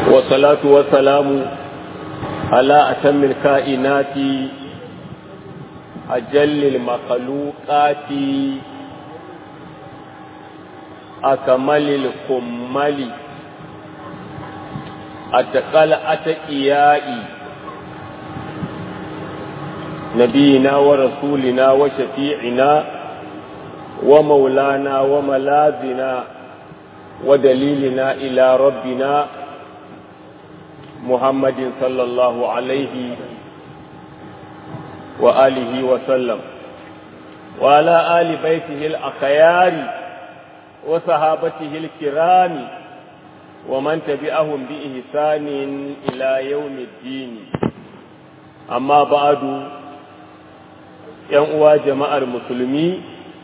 والصلاة والسلام على أتم الكائنات أجل المخلوقات أكمل الكمل أتقل أتقيائي نبينا ورسولنا وشفيعنا ومولانا وملاذنا ودليلنا إلى ربنا محمد صلى الله عليه وآله وسلم وعلى آل بيته الأخيار وصحابته الكرام ومن تبعهم بإحسان إلى يوم الدين أما بعد ينقوى جماعة المسلمين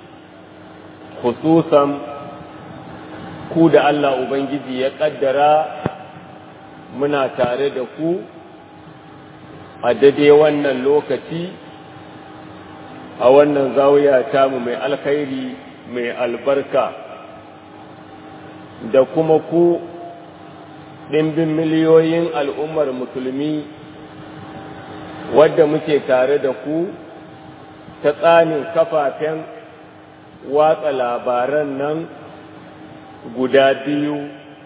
خصوصا ku da Allah Ubangiji ya ƙaddara muna tare da ku a dade wannan lokaci a wannan zawiya tamu mai alkhairi mai albarka da kuma ku ɗimbin miliyoyin al'ummar musulmi wadda muke tare da ku ta tsanin kafafen watsa labaran nan guda biyu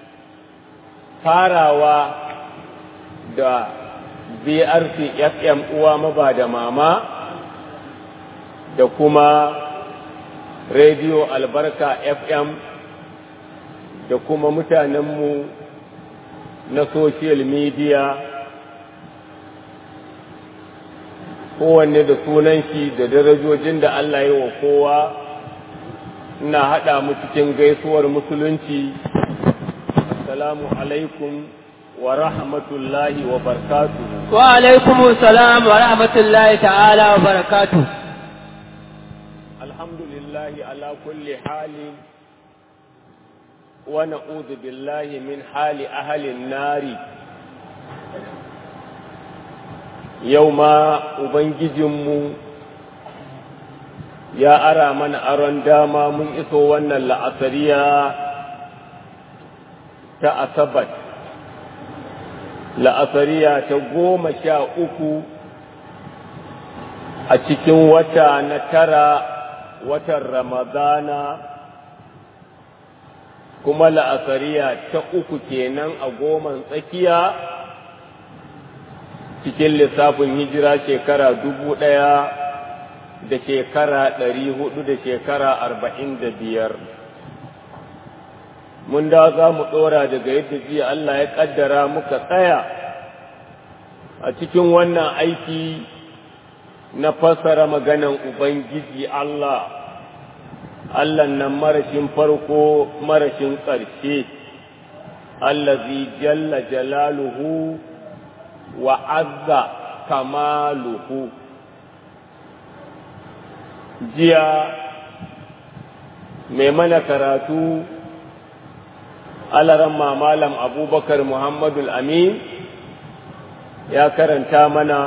farawa da BRC FM uwa maba da mama da kuma Radio Albarka FM da kuma mutanenmu na social media kowanne da sunan shi da darajojin da Allah yi wa kowa ina haɗa mu cikin gaisuwar musulunci assalamu alaikum wa rahmatullahi wa barakatuhu wa alaikum salam wa rahmatullahi ta'ala wa barakatuhu alhamdulillahi ala kulli hali wa na'udhu billahi min hali ahli nari yau ma ubangijinmu ya ara mana aron dama mun iso wannan la'asariya ta asabat la'asariya ta goma sha uku a cikin wata na tara watan ramadana kuma la'asariya ta uku kenan a goman tsakiya cikin lissafin hijira shekara dubu ɗaya da shekara ɗari hudu da shekara arba'in da biyar mun da za mu ɗora daga yadda jiya Allah ya ƙaddara muka tsaya a cikin wannan aiki na fassara maganan Ubangiji Allah Allah nan marashin farko marashin ƙarshe allazi jalla jalaluhu wa azza kamaluhu jiya mai mana karatu alaran malam abubakar muhammadu amin ya karanta mana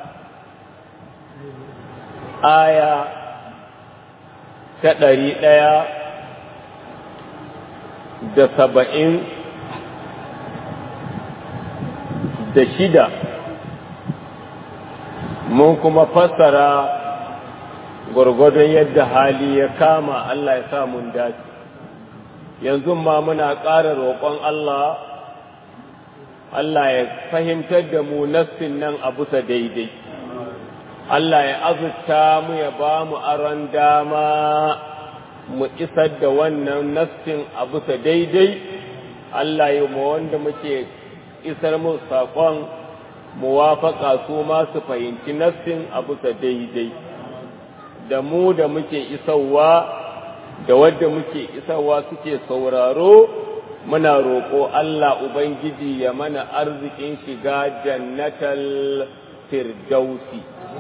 aya ta ɗari ɗaya da saba'in da shida mun kuma fassara gwargwadon yadda hali ya kama Allah ya sa mun dace yanzu ma muna ƙara roƙon Allah Allah ya fahimtar da mu nassin nan a bisa daidai Allah ya azurta mu ya ba mu aron dama mu isar da wannan nassin a bisa daidai Allah ya mu wanda muke isar mu saƙon muwafaƙa su ma su fahimci nassin a bisa daidai da mu da muke isarwa da wadda muke isarwa suke sauraro muna roƙo Allah Ubangiji ya mana arzikin shiga jannatal firdausi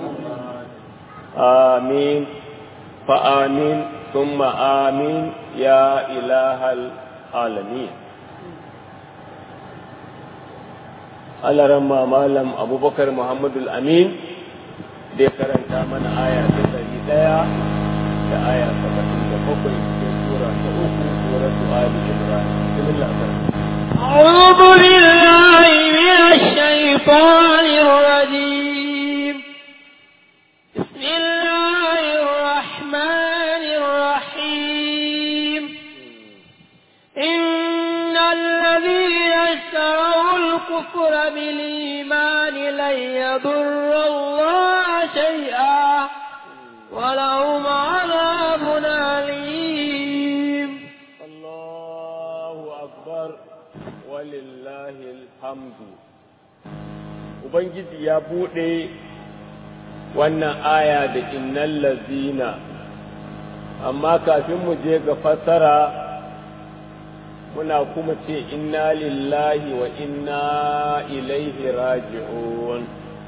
amin fa amin summa amin ya ilahal alamin alaran malam abubakar muhammadul amin da ya karanta mana aya ta ɗari ɗaya da aya saba'in da bakwai cikin sura ta uku suratu ali imran bismillah أعوذ بالله الشيطان الرجيم بسم الله الرحمن الرحيم إن الذين اشتروا الكفر بالإيمان لن يضر الله شيئا ولهم عذاب أليم الله أكبر ولله الحمد Ubangiji ya buɗe wannan aya da innal lazina amma kafin mu je ga fassara muna kuma ce inna lillahi wa inna ilaihi raji'un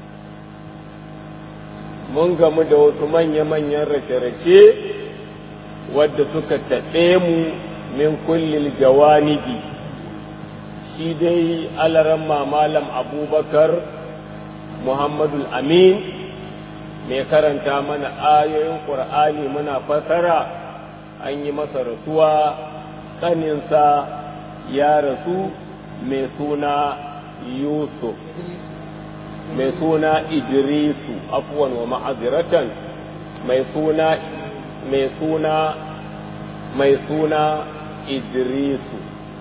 mun gamu da wasu manya-manyan rashe-rashe wadda suka taɓe mu min kullil jawanibi shi dai alaran malam abubakar muhammadul amin mai karanta mana ayoyin ƙur'ani muna fasara an yi masa rasuwa ƙaninsa ya rasu mai suna yusuf mai suna idrisu afuwan wa ma'aziratan mai suna mai suna mai suna idrisu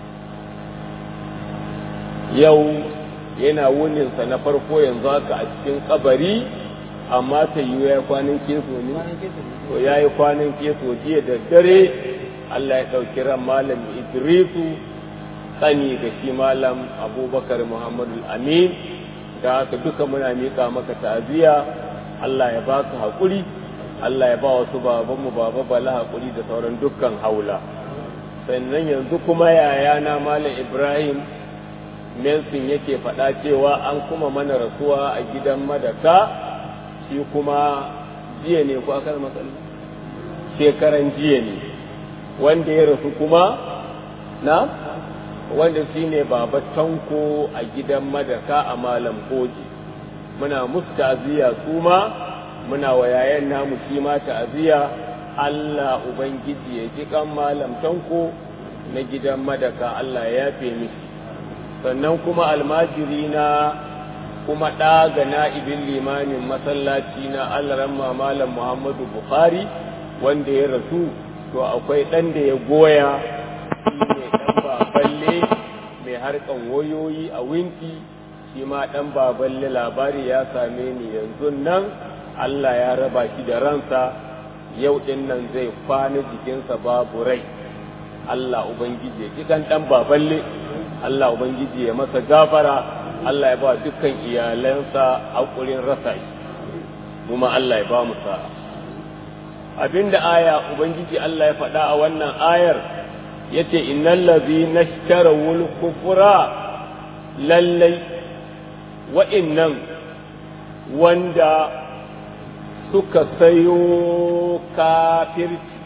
yau yana wuninsa na farko yanzu haka a cikin kabari amma ta yi ya kwanan keso ne to ya yi kwanan keso jiya da dare Allah ya ɗauki ran malam idrisu tsani ga shi malam abubakar muhammadu amin da haka duka muna miƙa maka ta'aziyya Allah ya ba su haƙuri Allah ya ba wasu babanmu baba bala haƙuri da sauran dukkan haula sannan yanzu kuma yayana malam ibrahim Nelson yake faɗa cewa an kuma mana rasuwa a gidan madaka shi kuma jiya ne ko aka matsala shekaran jiya ne wanda ya rasu kuma na wanda shi ne baba tanko a gidan madaka a malam koji muna musu ta'aziyya su ma muna wa yayan namu shi ma ta'aziyya Allah ubangiji ya ji kan malam tanko na gidan madaka Allah ya yafe mishi sannan kuma almajiri na kuma ɗa ga na'ibin limamin masallaci na alaramma malam muhammadu bukhari wanda ya rasu to akwai ɗan da ya goya shi ne ɗan baballe mai harkan wayoyi a winki shi ma ɗan baballe labari ya same ni yanzu nan allah ya raba shi da ransa yau ɗin nan zai kwana jikinsa babu rai allah ubangiji ya kikan ɗan baballe Allah Ubangiji ya masa gafara Allah ya ba dukkan iyalansa haƙurin rasa shi kuma Allah ya ba mu sa'a abinda aya Ubangiji Allah ya faɗa a wannan ayar yace innal ladhina ishtarawul kufra lallai wa'innan wanda suka sayo kafirci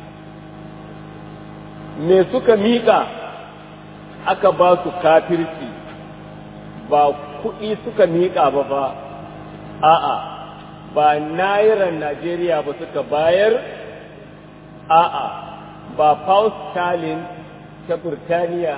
me suka miƙa aka ba su kafirci ba kuɗi suka miƙa ba ba a'a ba nairan Najeriya ba suka bayar a'a ba pound sterling ta Burtaniya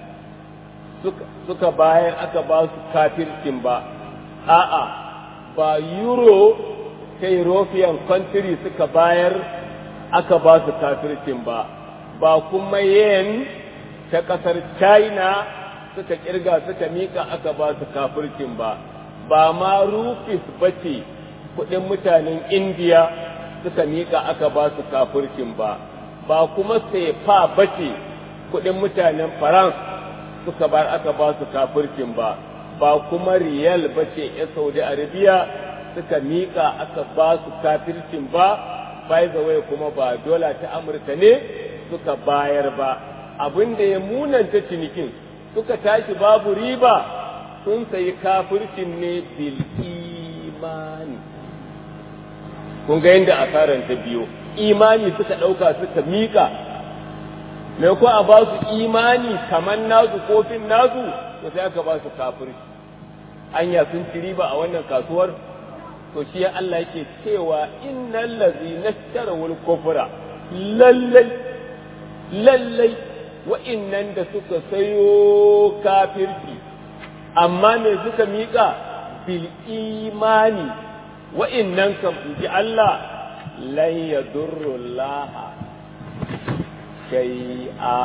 suka bayar aka ba su kafircin ba a'a ba euro ta European country suka bayar aka ba su kafircin ba ba kuma yen ta ƙasar china suka kirga suka mika aka ba su kafircin ba ba ma rufis ba ce kudin mutanen indiya suka mika aka ba su kafircin ba ba kuma sefa ba ce kudin mutanen france suka bar aka ba su kafircin ba ba kuma riyal ba ce ya saudi arabia suka mika aka ba su kafircin ba by the way kuma ba dola ta amurka ne suka bayar ba abin da ya munanta cinikin suka tashi babu riba sun sayi kafircin ne bil imani kun ga yadda asaran ta biyo imani suka ɗauka suka miƙa mai ko a ba su imani kamar nasu kofin nasu to sai aka ba su kafirci anya sun ci riba a wannan kasuwar to shi Allah yake cewa innal ladzina ishtarawul kufra lallai lallai wa'innan da suka sayo kafirci amma me suka miƙa bil imani wa'innan kan ji Allah lan yadurru Allah shay'a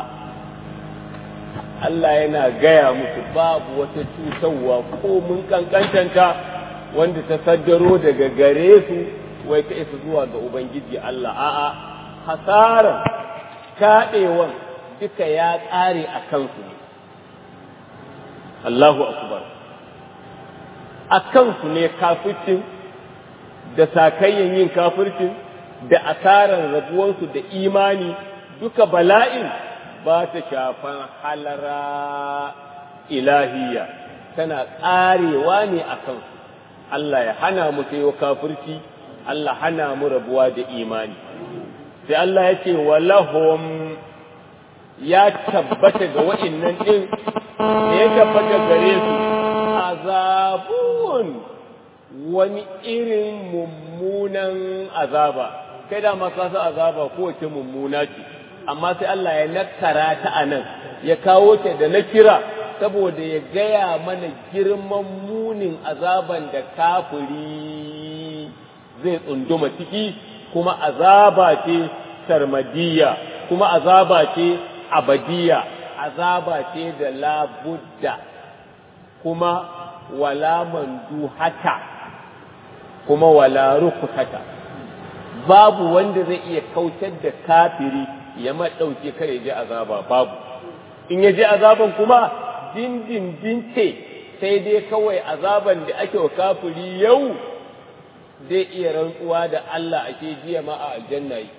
Allah yana gaya musu babu wata cutarwa ko mun kankantanta wanda ta saddaro daga gare su wai ta isa zuwa ga Ubangiji Allah a'a hasaran kaɗewan duka ya ƙare a kansu ne Allahu akbar a kansu ne kafircin da sakayyan yin kafircin da asaran rabuwansu da imani duka bala'in ba ta shafan halara ilahiyya tana ƙarewa ne a kansu Allah ya hana mu sayo kafirci Allah hana mu rabuwa da imani sai Allah ya ce walahum ya tabbata ga wa'innan ɗin da ya tabbata gare su azabun wani irin mummunan azaba kai da masu azaba kowace mummuna ce amma sai Allah ya nakara ta a nan ya kawo ta da na kira saboda ya gaya mana girman munin azaban da kafiri zai tsunduma ciki kuma azaba ce sarmadiyya kuma azaba ce abadiyya azaba ce da labudda kuma wala manduhata kuma wala rukusata babu wanda zai iya kautar da kafiri ya maɗauke kare ji azaba babu in ya ji azaban kuma dindindin ce sai dai kawai azaban da ake wa kafiri yau zai iya rantsuwa da Allah ake jiya ma a aljanna yi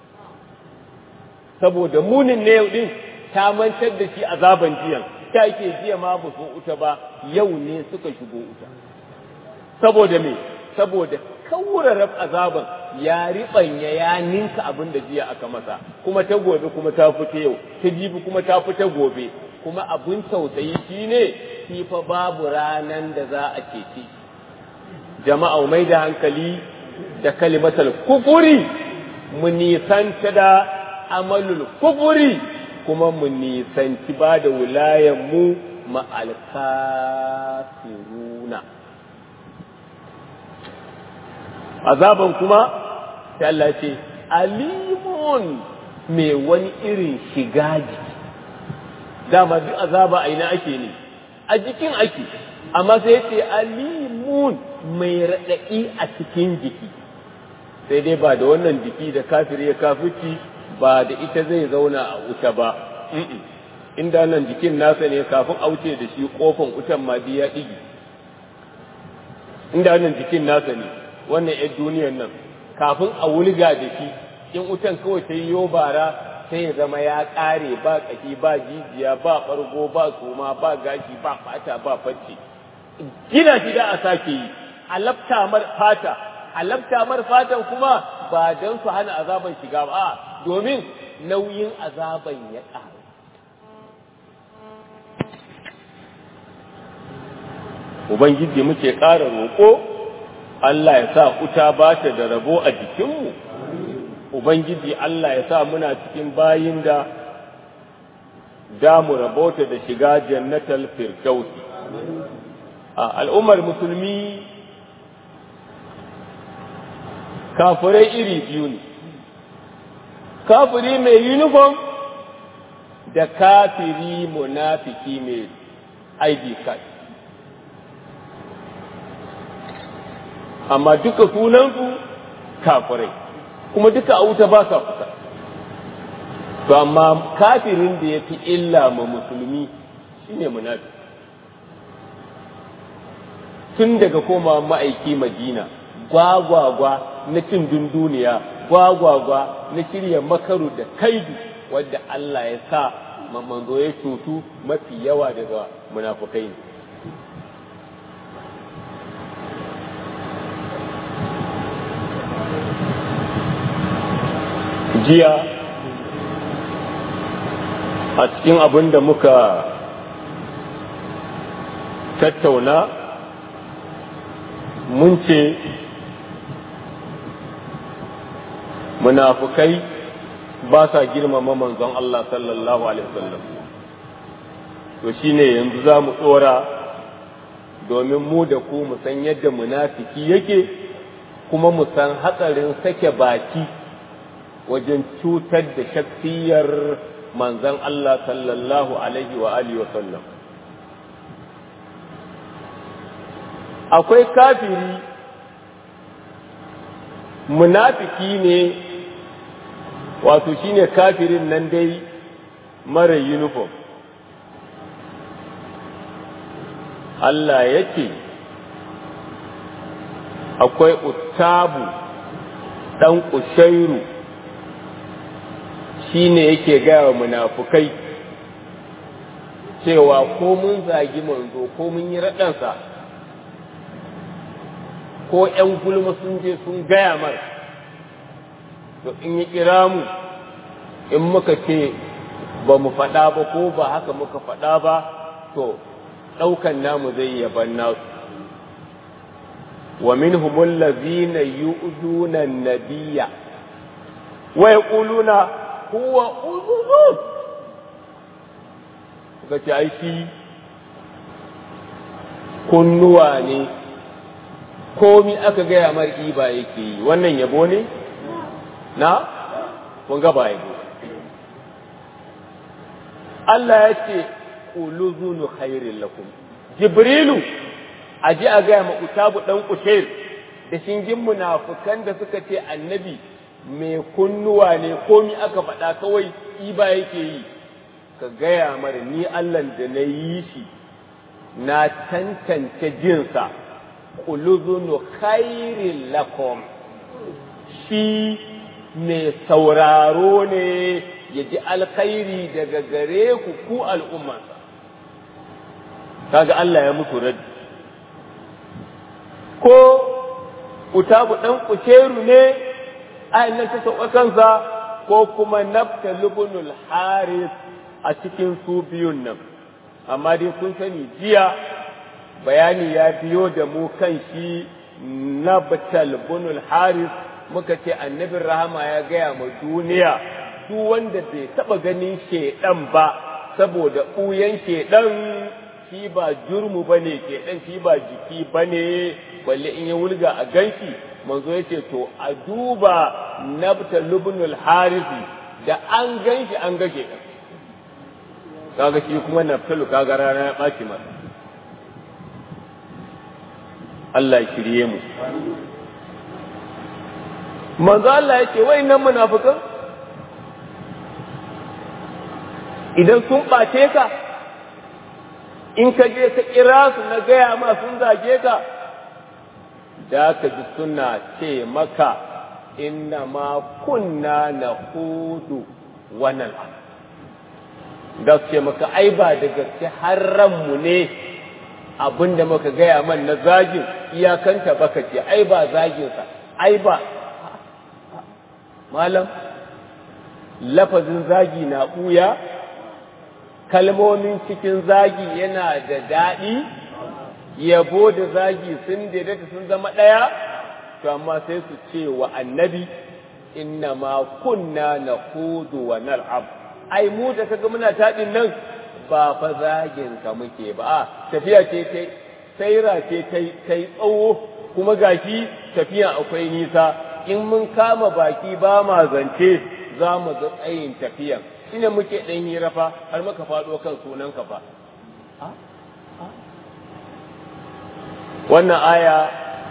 saboda munin na yau din ta mantar da shi azaban jiyan ta ke jiya ma ba su wuta ba yau ne suka shigo wuta saboda me saboda kaurarar azaban ya riɓanya ya ninka abin da jiya aka masa kuma ta gobe kuma ta fita yau ta jibi kuma ta fita gobe kuma abin tausayi shine shi fa babu ranan da za a cece jama'a mai da hankali da kalimatal kufuri mu nisanta da amalul kufuri kuma mu nisanci ba da wilayen mu ma'alkafiruna azaban kuma sai Allah ce alimun mai wani irin shiga jiki dama duk azaba a ina ake ne a jikin ake amma sai ya ce alimun mai raɗaɗi a cikin jiki sai dai ba da wannan jiki da kafir ya kafirci ba da ita zai zauna a wuta ba inda nan jikin nasa ne kafin a wuce da shi kofan wutan ma ya ɗigi inda nan jikin nasa ne wannan 'yan duniyar nan kafin a wulga da shi in wutan kawai ta yi bara sai ya zama ya ƙare ba ƙashi ba jijiya ba ɓargo ba soma ba gashi ba fata ba facce gina shi da a sake yi alafta mar fata alafta mar fatan kuma ba don su hana azaban shiga ba domin nauyin azaban ya ƙaru Ubangiji muke ƙara roƙo Allah ya sa wuta ba ta da rabo a jikinmu, Ubangiji Allah ya sa muna cikin bayin da damu rabota da shiga jannatal firdausi. A al'ummar musulmi kafirai iri biyu ne, kafiri mai uniform da kafiri munafiki mai ID card. amma duka sunansu kafirai kuma duka a wuta ba sa kusa to amma kafirin da ya fi illa ma musulmi shine munafi tun daga koma ma'aiki madina gwagwagwa na cin dunduniya gwagwagwa na shirya makaru da kaidu wadda Allah ya sa manzo ya cutu mafi yawa daga munafukai ne jiya a cikin abin da muka tattauna mun ce munafukai ba sa girmama manzon Allah sallallahu alaihi wasallam to shine yanzu za mu tsora domin mu da ku mu san yadda munafiki yake kuma mu san hatsarin sake baki wajen cutar da shaksiyar manzon Allah sallallahu alaihi wa alihi wa sallam akwai kafiri munafiki ne wato shine kafirin nan dai mara uniform Allah ya ce akwai utabu ɗan ƙushairu shi ne yake gaya munafukai cewa ko mun zagi manzo ko mun yi raɗansa ko ‘yan gulma sun je sun gaya mar to in yi kira mu in muka ce ba mu faɗa ba ko ba haka muka faɗa ba to ɗaukan namu zai yaban nasu wa minhumul ladzina yu'duna an-nabiyya wa yaquluna huwa udhun kace ai shi kunnuwa ne komi aka gaya mar iba yake yi wannan yabo ne na kun ga ba yabo Allah ya ce uluzunu khairin lakum jibrilu a ji a gaya ma utabu dan kushair da shingin munafukan da suka ce annabi mai kunnuwa ne komi aka faɗa kawai iba yake yi ka gaya mara ni Allah da na yi shi na tantance jinsa uluzunu khairin lakum shi mai sauraro ne ya ji alkhairi daga gare ku ku al'ummansa kaga Allah ya mutu raddi ko utabu ɗan kuceru ne a nan ta sauka kansa ko kuma nafta lubunul haris a cikin su biyun nan amma dai kun sani jiya bayani ya biyo da mu kan shi nafta lubunul haris muka ce annabin rahama ya gaya ma duniya duk wanda bai taba ganin shedan ba saboda ɓuyan shedan shi ba jurmu ba ne shedan shi ba jiki ba ne balle in ya wulga a ganshi manzo ya ce to a duba nabta lubnul harisi da an ganshi an ga shedan kaga shi kuma naftalu kaga rana ya ɓaci masa Allah ya shirye mu manzo Allah ya ce wai nan munafikan idan sun ɓace ka in ka je ka kira su na gaya ma sun zage ka da ka ji suna ce maka inna ma kunna na hudu wannan da su ce maka ai ba da gaske har ranmu ne abin da muka gaya man na zagin iyakanta baka ce ai ba zaginsa ai ba malam lafazin zagi na ɓuya kalmomin cikin zagi yana da daɗi yabo da zagi sun daidaita sun zama ɗaya to amma sai su ce wa annabi inna ma kunna na hudu wa nal'ab ai mu da kaga muna taɗin nan ba fa zagin ka muke ba a tafiya ce ta saira ce ta yi tsawo kuma gashi tafiya akwai nisa in mun kama baki ba ma zance za mu ga tsayin tafiyan shine muke ɗan hira fa har muka faɗo kan sunan ka fa wannan aya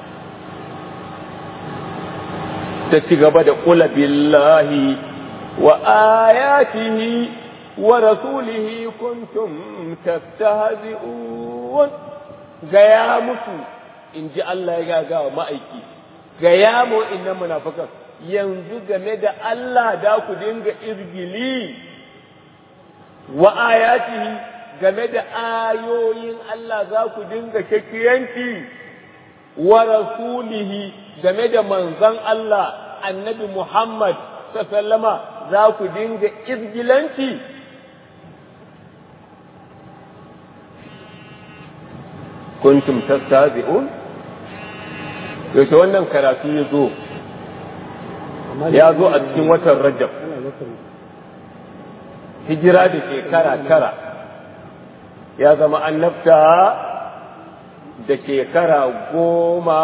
ta ci gaba da ƙula billahi wa ayatihi wa rasulihi kuntum tastahzi'un gaya musu in ji Allah ya gaga wa ma'aiki gaya mu inna munafikan yanzu game da Allah da ku dinga izgili wa ayatihi game da ayoyin Allah za ku dinga shakiyanci wa rasulihi game da manzon Allah annabi Muhammad sallama za ku dinga izgilanci kuntum tastazi'un yaushe wannan karatu ya zo ya zo a cikin watan rajab hijira da shekara tara ya zama annabta da shekara goma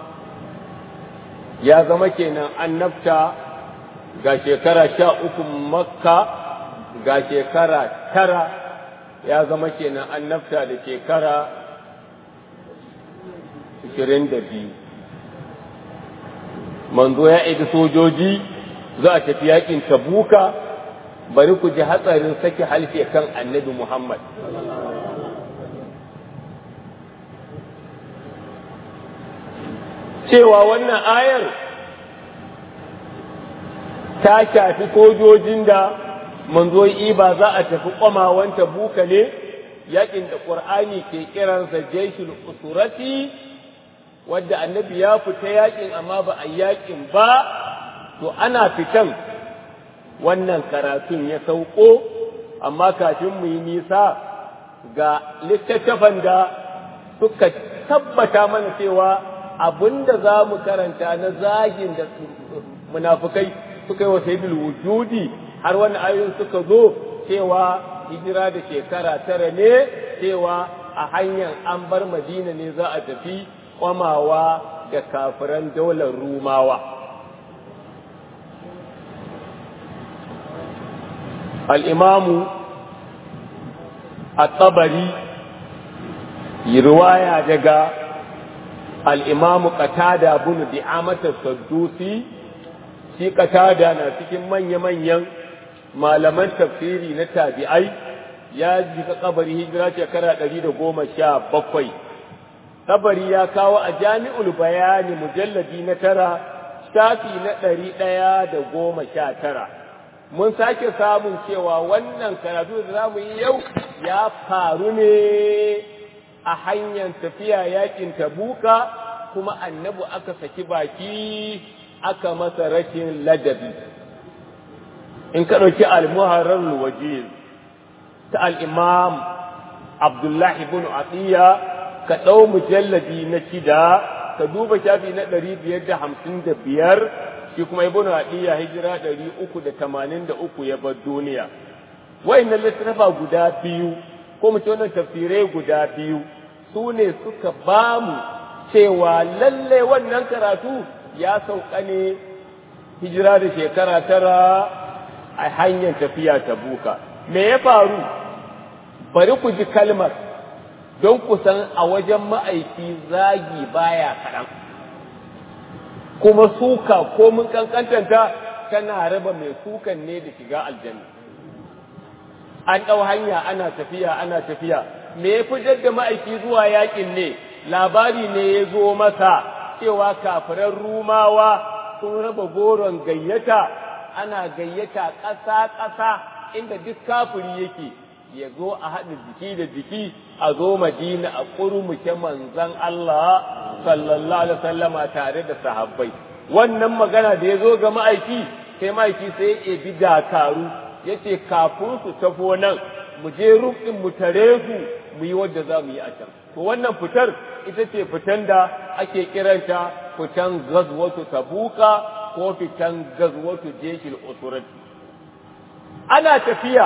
ya zama kenan annabta ga shekara sha uku makka ga shekara tara ya zama kenan annabta da shekara ashirin da biyu manzo ya aiki sojoji za a tafi yakin tabuka bari ku ji hatsarin sake halfe kan annabi muhammad cewa wannan ayar ta shafi sojojin da manzo ba za a tafi kwamawan tabuka ne yakin da ƙur'ani ke kiransa jeshul usurati wadda annabi ya fita yakin amma ba a yakin ba to ana fitan wannan karatun ya sauko amma kafin mu yi nisa ga littattafan da suka tabbata mana cewa abinda za mu karanta na zagin da munafukai suka yi wa sayyidul wujudi har wani ayoyin suka zo cewa hijira da shekara tara ne cewa a hanyar an bar madina ne za a tafi kwamawa da kafiran daular rumawa al'imamu a tsabari riwaya daga al'imamu katada bunu di'amatar saddusi shi katada na cikin manya-manyan malaman tafsiri na tabi'ai ya jika kabari hijira shekara ɗari da goma sha bakwai kabari ya kawo a jami'ul bayani mujalladi na tara shafi na ɗari ɗaya da goma sha tara mun sake samun cewa wannan karatu da za mu yi yau ya faru ne a hanyar tafiya yakin tabuka kuma annabi aka saki baki aka masa rashin ladabi in ka ɗauki al-muharrar wajiz ta al-imam abdullahi ibn atiya ka ɗau mujalladi na shida ka duba shafi na ɗari biyar da hamsin da biyar shi kuma ibn atiya hijira ɗari uku da tamanin da uku ya bar duniya wa'innan littattafa guda biyu ko mu ce wannan tafsirai guda biyu su ne suka ba mu cewa lalle wannan karatu ya sauka ne hijira da shekara tara a hanyar tafiya ta buka me ya faru bari ku ji kalmar don ku san a wajen ma'aiki zagi baya kaɗan kuma suka ko mun kankantanta tana raba mai sukan ne da shiga aljanna an ɗau hanya ana tafiya ana tafiya me ya fitar da ma'aiki zuwa yakin ne labari ne ya zo masa cewa kafiran rumawa sun raba goron gayyata ana gayyata ƙasa-ƙasa inda duk kafiri yake ya zo a haɗa jiki da jiki a zo madina a ƙurmuke manzan Allah sallallahu alaihi wasallama tare da sahabbai wannan magana da ya zo ga ma'aiki sai ma'aiki sai ya ebi dakaru ya ce kafin su tafo nan mu je rukin mu tare su mu yi wadda za mu yi a can to wannan fitar ita ce fitan da ake kiranta fitan gazwatu tabuka ko fitan gazwatu jeshil usurati ana tafiya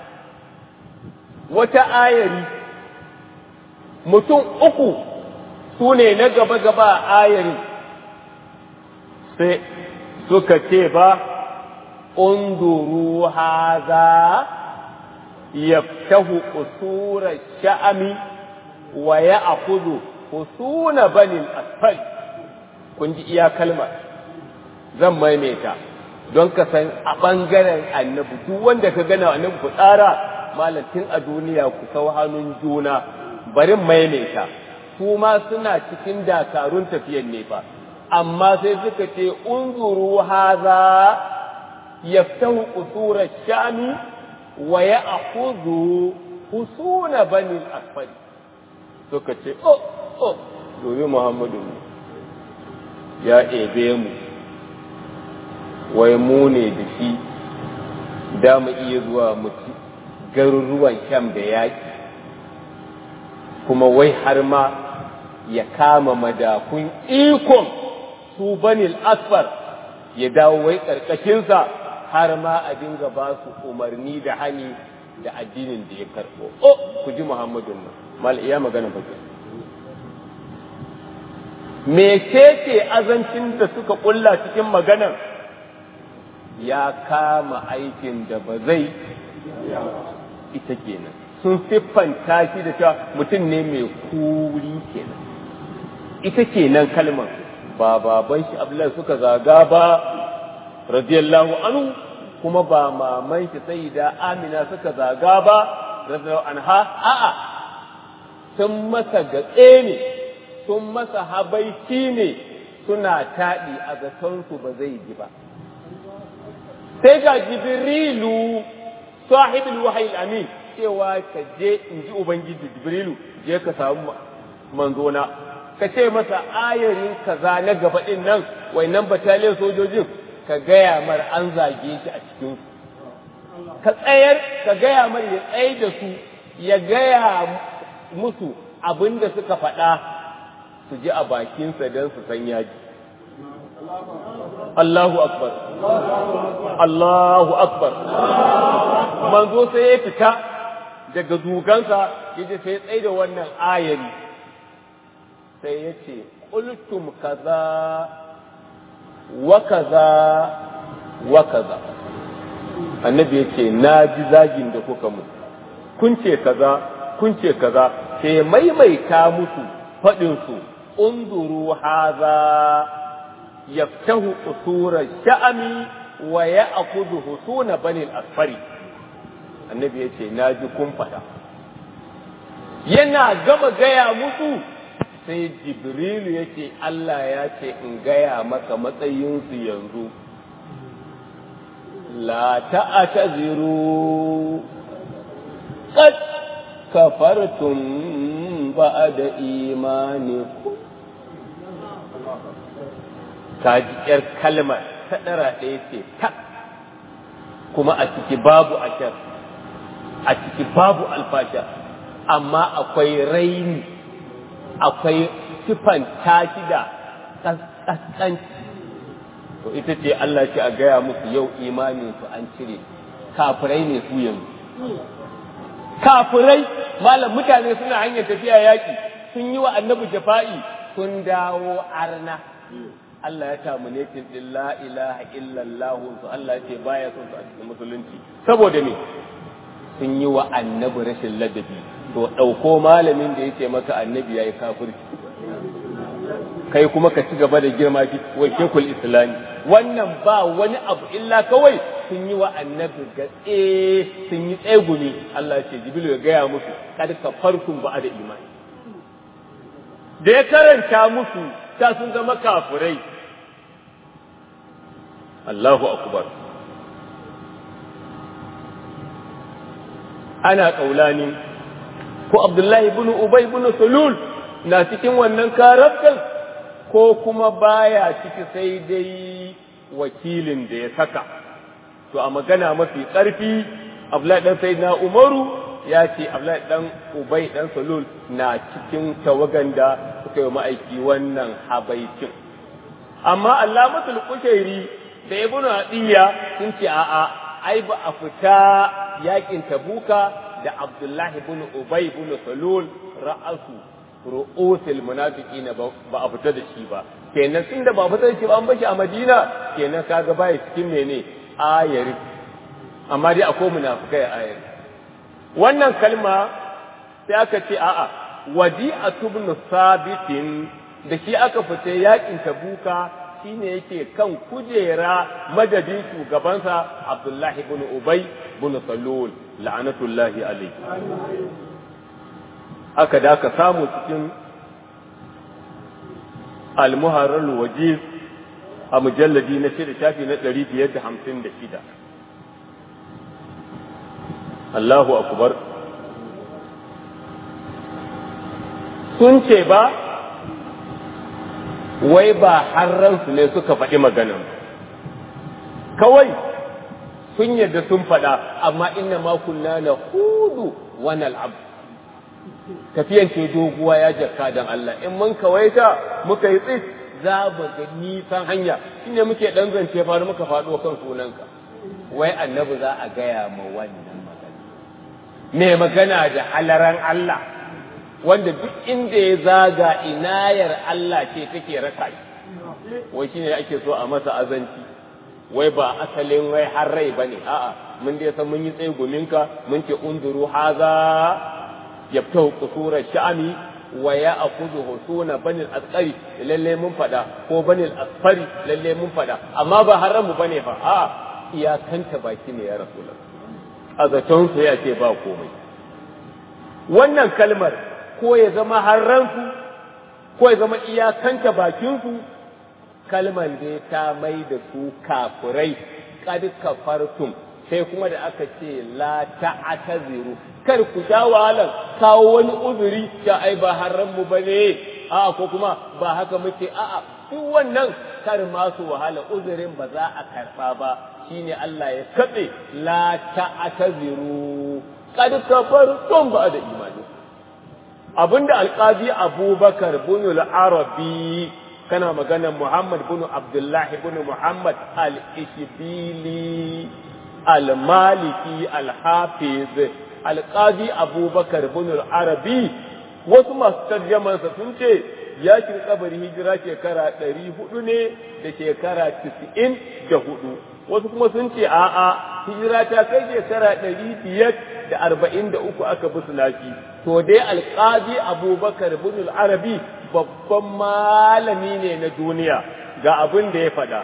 wata ayari mutum uku su ne na gaba-gaba a ayarin sai suka ce ba unduru haza yaftahu usura sha'ami wa ya akudu husuna banin asfal kun ji iya kalmar zan maimaita don ka san a ɓangaren annabi duk wanda ka gana annabi ku tsara malatin a duniya ku sau hannun juna bari maimaita su ma suna cikin dakarun tafiyan ne fa amma sai suka ce unzuru haza yaftahu qusura shami wa ya'khudhu husuna bani al-asfari suka ce oh oh domin muhammadu ya ebe mu wai mu ne da shi da mu iya zuwa mutu garuruwan sham da yaƙi kuma wai har ma ya kama madakun ikon su banil asfar ya dawo wai ƙarƙashinsa har ma a dinga ba su umarni da hani da addinin da ya karɓo. Oh, ku ji Muhammadun nan, mal iya magana ba mecece azancin da suka kulla cikin maganar ya kama aikin da ba zai ita kenan sun siffanta shi da cewa mutum ne mai kuri kenan ita kenan kalmar ba baban shi abdullahi suka zaga ba radiyallahu anhu kuma ba maman shi sai da amina suka zaga ba radiyallahu anha a'a sun masa gatse ne sun masa habaici ne suna taɗi a zatonsu ba zai ji ba sai ga jibrilu sahibul wahyi amin cewa ka je in ji ubangiji jibrilu je ka samu manzona ka ce masa ayarin kaza na gaba din nan nan bataliyar sojojin ka gaya mar an zage shi a cikin ka tsayar ka gaya mar ya tsaye da su ya gaya musu abin da suka faɗa su ji a bakinsa don su san yaji Allahu akbar Allahu akbar manzo sai ya fita daga dugansa yaje sai ya tsaye da wannan ayari sai ya ce qultum kaza wa kaza wa kaza annabi ya ce na ji zagin da kuka mu kun ce kaza kun ce kaza sai maimaita musu faɗinsu unzuru haza yaftahu usura sha'ami wa ya'khudhu husuna bani al-asfari annabi yace naji kun fada yana gama gaya musu sai jibrilu yace Allah ya ce in gaya maka matsayinsu yanzu la ta'taziru qad kafartum ba'da imanikum ta ji ‘yar kalmar ta ɗara ɗaya ce ta kuma a ciki babu ashar a ciki babu alfasha amma akwai raini akwai sifan tashi da ƙasƙanci to ita ce Allah ce a gaya musu yau imaninsu an cire kafirai ne su yanzu kafirai malam mutane suna hanyar tafiya yaƙi sun yi wa annabi jafa'i sun dawo arna Allah ya terminating din la ilaha illallah su Allah ya ce baya son su a cikin musulunci saboda me sun yi wa annabi rashin ladabi to ɗauko malamin da yake maka annabi yayi kafirci kai kuma ka ci gaba da girma ki wa shekul islami wannan ba wani abu illa kawai sun yi wa annabi gatse sun yi tsegumi Allah ya ce jibril ya gaya musu kad ka farkun ba da imani da ya karanta musu ta sun zama kafirai Allahu akbar ana kaulani ko Abdullahi ibn Ubay ibn Sulul na cikin wannan karabkan ko kuma baya ciki sai dai wakilin da ya saka to a magana mafi ƙarfi Abdullahi dan Sayyidina Umaru ya ce Abdullahi dan Ubay dan Sulul na cikin tawagan da suka yi ma'aiki wannan habaicin amma Allamatul Kushairi da Ibn Adiya sun ce a'a ai ba a fita yakin Tabuka da Abdullahi ibn Ubay ibn Salul ra'asu ru'usul munafiqin ba a fita da shi ba kenan tun da ba fita da shi ba an bashi a Madina kenan kaga baya cikin mene ayari amma dai akwai munafikai ayari wannan kalma sai aka ce a'a wadi'atu ibn sabitin da shi aka fita yakin tabuka shine yake kan kujera madadin shugabansa Abdullahi ibn Ubay ibn Salul la'anatullahi alayhi aka da ka samu cikin al-muharrar wajiz a mujalladi na shida shafi na 556 Allahu akbar sun ce ba wai ba harransu ne suka faɗi maganan kawai sun yadda sun faɗa amma inna ma kunna na hudu wani al'ab tafiyan ce doguwa ya jaka dan Allah in mun kawaita muka yi tsit za mu ga nisan hanya shine muke dan zance faru muka faɗo kan sunanka wai annabi za a gaya ma wannan magana me magana da halaran Allah wanda duk inda ya zaga inayar Allah ce take raka shi wai shine ake so a masa azanci wai ba asalin wai har rai bane a'a mun dai san mun yi tsaye guminka mun ce unduru haza yabtahu qusura sha'ami wa ya'khudhu husuna banil asqari lalle mun fada ko banil asfari lalle mun fada amma ba haramu bane fa a'a iyakanta baki ne ya rasulullah a zaton sa ya ce ba komai wannan kalmar ko ya zama harransu ko ya zama iyakanta bakinsu kalmar da ta mai da su kafurai kad kafartum sai kuma da aka ce la ta'taziru kar ku sha wahalar kawo wani uzuri ta ai ba harran mu bane a ko kuma ba haka muke a'a duk wannan kar ma su wahala uzurin ba za a karba ba shine Allah ya katse la ta'taziru kad kafartum ba da imani abinda alqazi abubakar bin al-arabi kana maganar muhammad bin abdullahi bin muhammad al-ishbili al-maliki al-hafiz alqazi abubakar bin al-arabi wasu masu tarjamansa sun ce ya shiga kabari hijira shekara ɗari hudu ne da shekara tisa'in da hudu wasu kuma sun ce a'a hijira ta kai shekara ɗari biyar da arba'in da uku aka bi nashi to dai alƙazi abubakar bin arabi babban malami ne na duniya ga abin da ya faɗa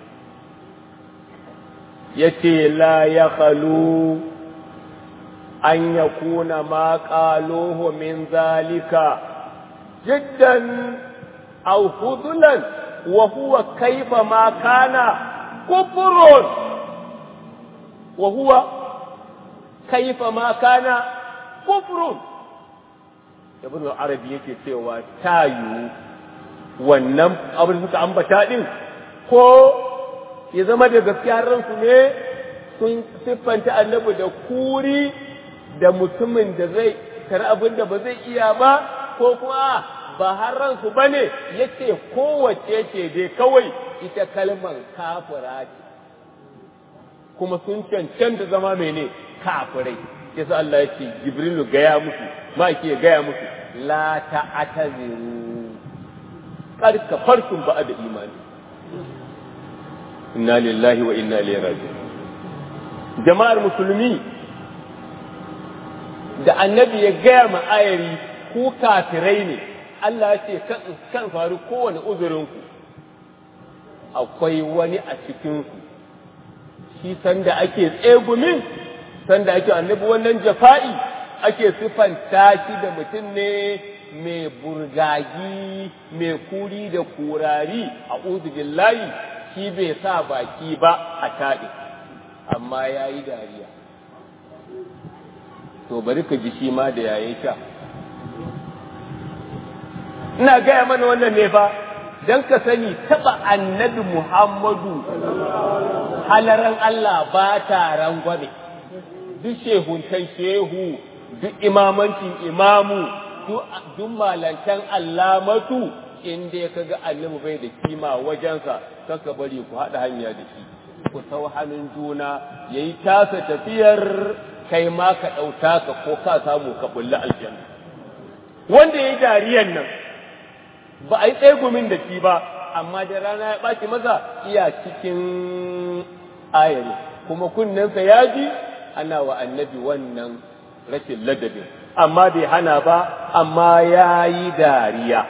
ya ce la ya khalu an ya kuna ma ƙaloho min zalika jiddan aw hudulan wa huwa kaifa ma kana kufrun wa huwa kaifa ma kana kufrun ibn arabi yake cewa tayu wannan abin da suka ambata din ko ya zama da gaskiya ransu ne sun siffanta annabi da kuri da mutumin da zai kar abin da ba zai iya ba ko kuma ba har ransu ba ne ya ce kowace ce dai kawai ita kalmar kafira ce kuma sun cancanta zama mene kafirai yasa Allah ya ce Jibrilu gaya musu ma ke gaya musu la ta'taziru qad kafartum ba'da imani inna lillahi wa inna ilaihi raji'un jama'ar musulmi da annabi ya gaya ma ayari ku kafirai ne Allah ya ce kan faru kowane uzurinku akwai wani a cikinku shi sanda ake tsegumin sanda ake annabi wannan jafa'i ake siffanta shi da mutum ne mai burgagi mai kuri da kurari a billahi shi bai sa baki ba a taɗi amma ya yi dariya to bari ka ji shi ma da yayin sha ina gaya mana wannan ne fa don ka sani taɓa annabi muhammadu halaran Allah ba ta rangwame duk shehuntan shehu duk imamancin imamu duk malantan allamatu in dai ka ga annabi bai da kima wajensa kaka bari ku haɗa hanya da shi ku sau hannun juna ya yi tasa tafiyar kai ma ka ɗauta ka ko ka samu ka bulli aljanna wanda ya yi dariyan nan ba a yi tsegumin da shi ba amma da rana ya ɓaci masa iya cikin ayari kuma kunnensa ya ji ana wa annabi wannan rashin ladabin amma bai hana ba amma ya yi dariya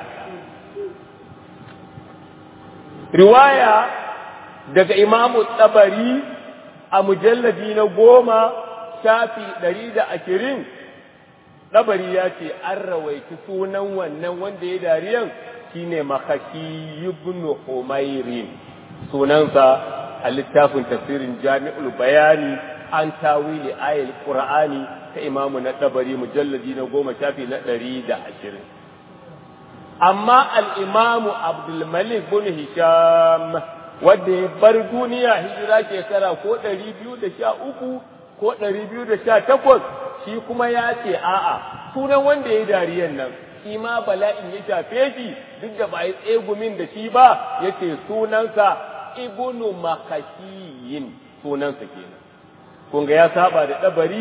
riwaya daga imamu tsabari a mujalladi na goma shafi ɗari da ashirin ɗabari ya ce an rawaiti sunan wannan wanda ya dariyan shine makashi ibn Humairin sunansa a littafin tafsirin Jami'ul Bayani an tawili ayil Qur'ani ta imamu na dabari mujalladi na goma shafi na ɗari da ashirin amma al'imamu Abdulmalik bin Hisham wanda ya bar duniya hijira shekara ko ɗari biyu da sha uku ko ɗari biyu da sha takwas shi kuma ya ce a'a sunan wanda ya dariyan nan shi ma bala'in ya shafe shi duk da ba yi tsegumin da shi ba ya ce sunansa ibnu makashiyin sunansa kenan kun ga ya saba da ɗabari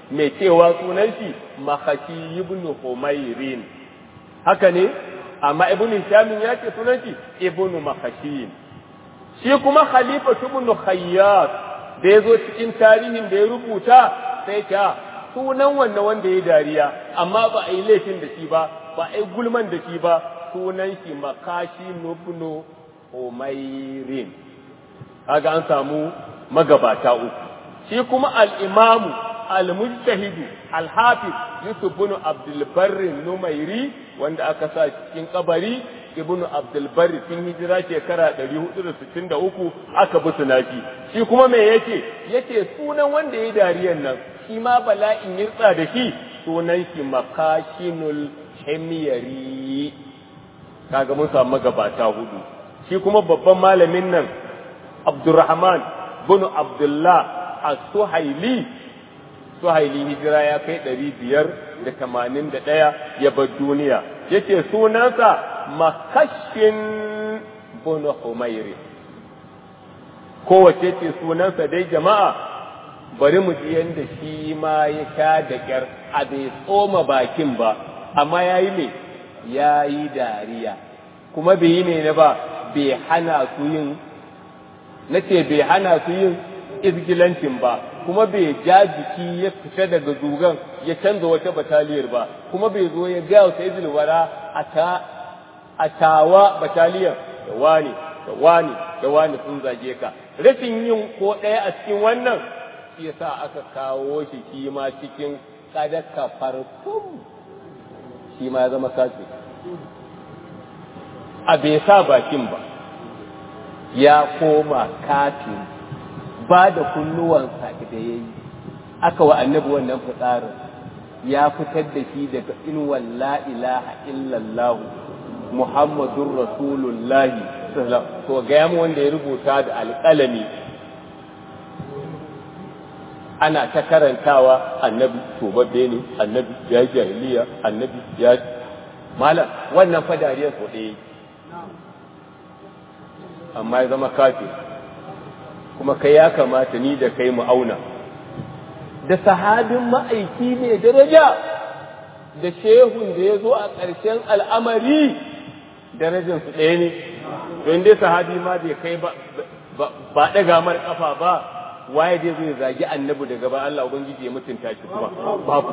mai cewa sunan shi makashi ibn humairin haka ne amma ibn hishamin ya ce sunan shi ibn makashin shi kuma khalifa ibn khayyat da ya zo cikin tarihin da ya rubuta sai ta sunan wannan wanda ya dariya amma ba a yi laifin da shi ba ba a yi gulman da shi ba sunan shi makashi ibn humairin kaga an samu magabata uku shi kuma al-imamu al-mujtahidu al-hafiz yusuf ibn abdul barri numairi wanda aka sa cikin kabari ibn abdul barri tun hijira shekara 463 aka bi sunaki shi kuma me yake yake sunan wanda ya dariyan nan shi ma bala'in yirtsa da shi sunan shi makashinul himyari kaga mun samu magabata hudu shi kuma babban malamin nan abdurrahman bin abdullah as-suhaili suhaili hijira ya kai ɗari biyar da tamanin da ɗaya ya bar duniya yace sunansa makashin bin humairi kowace ce sunansa dai jama'a bari mu ji yadda shi ma ya sha da ƙyar a bai tsoma bakin ba amma ya yi me ya yi dariya kuma bai yi ne ba bai hana su yin na ce bai hana su yin izgilancin ba kuma bai ja jiki ya fita daga zugan ya canza wata bataliyar ba kuma bai zo ya gaya wa sai wara a tawa bataliyar da wani da wani da wani sun zage ka rashin yin ko ɗaya a cikin wannan shi yasa aka kawo shi shi ma cikin kadaka farfum shi ma ya zama kafi a bai sa bakin ba ya koma kafin ba da kunnuwansa da ya yi aka wa annabi wannan fitsarin ya fitar da shi daga inuwan la ilaha illallahu muhammadun rasulullahi to ga mu wanda ya rubuta da alƙalami ana ta karantawa annabi tobabbe ne annabi ya jahiliya annabi ya malam wannan fa dariyar so ɗaya amma ya zama kafin kuma kai ya kamata ni da kai mu auna da sahabin ma'aiki ne daraja da shehun da ya zo a ƙarshen al'amari darajarsu ɗaya ne don dai sahabi ma bai kai ba ɗaga mar ƙafa ba waye dai zai zagi annabi daga ba Allah ubangiji ya mutunta shi kuma babu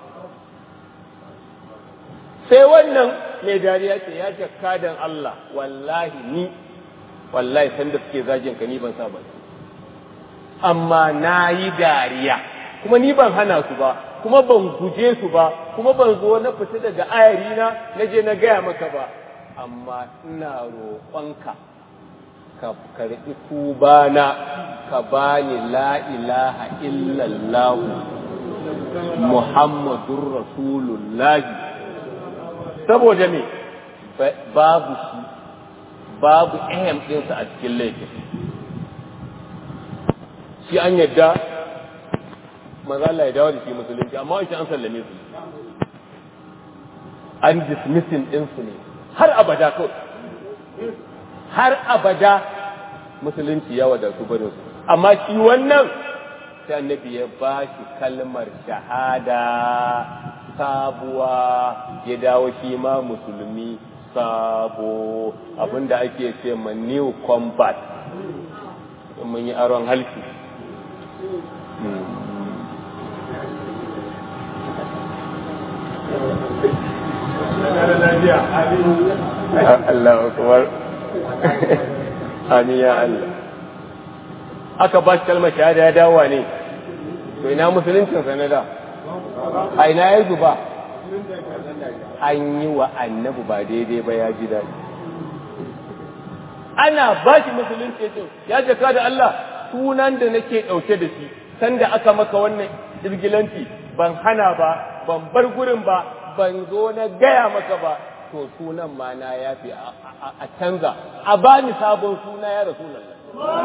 sai wannan mai dariya ce ya jakka dan Allah wallahi ni wallahi sanda suke zagin ka ni ban sa ba amma na yi dariya kuma ni ban hana su ba kuma ban guje su ba kuma ban zo na fita daga ayari na na je na gaya maka ba amma ina roƙonka ka karɓi tubana ka bani la ilaha illallah muhammadur rasulullahi saboda me babu shi babu ehem ɗinsa a cikin laifin shi an yadda maza Allah ya dawo da shi musulunci amma wani an sallame su an dismissing ɗinsu ne har abada kawai har abada musulunci ya wadatu barin su amma shi wannan sai annabi ya ba shi kalmar shahada sabuwa ya dawo shi ma musulmi sabo abinda ake ce ma new combat mun yi aron halki Allah akbar amin ya Allah aka ba shi kalmar shahada ya dawowa ne to ina musuluncin sanada a ina ya zuba an yi wa annabi ba daidai ba ya ji daɗi ana ba shi musulunci ce ya jaka da Allah sunan da nake ɗauke da shi sanda aka maka wannan irgilanci ban hana ba ban bar gurin ba ban zo na gaya maka ba to sunan ma na yafi a canza a bani sabon suna ya rasulallah